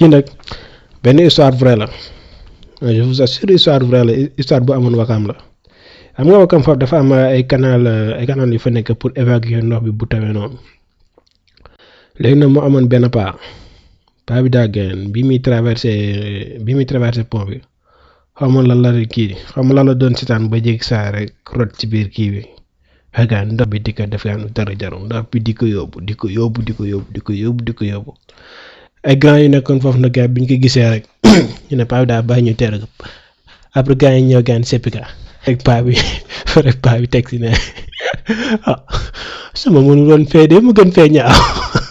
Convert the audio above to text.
kii nag benn histoire vraie la je vous assure histoire vraie la histoire bu amoon wakaam la xam nga wakaam foofu dafa am ay canal ay canal yu fa nekk pour évacuer ndox bi bu tawee noonu léegi nag mu amoon benn paa paa bi daa gën bi muy traversé bi muy traversé pont bi xaw ma lan la kii xaw ma lan la doon sitaan ba jéggi saa rek rot ci biir kii bi xëy ndox bi di ko def gaan dara jarum ndox bi di ko yóbbu di ko yóbbu di ko yóbbu di ko yóbbu di ko yóbbu ay grand yu nekkoon foofu nag gars bi ñu ko gisee rek ñu ne paa bi daa bàyyi ñu teer après gars yi ñëw gaan seppi ka rek paa bi rek paa bi teg si ne ah sama mënu doon fee de mu gën fee ñaaw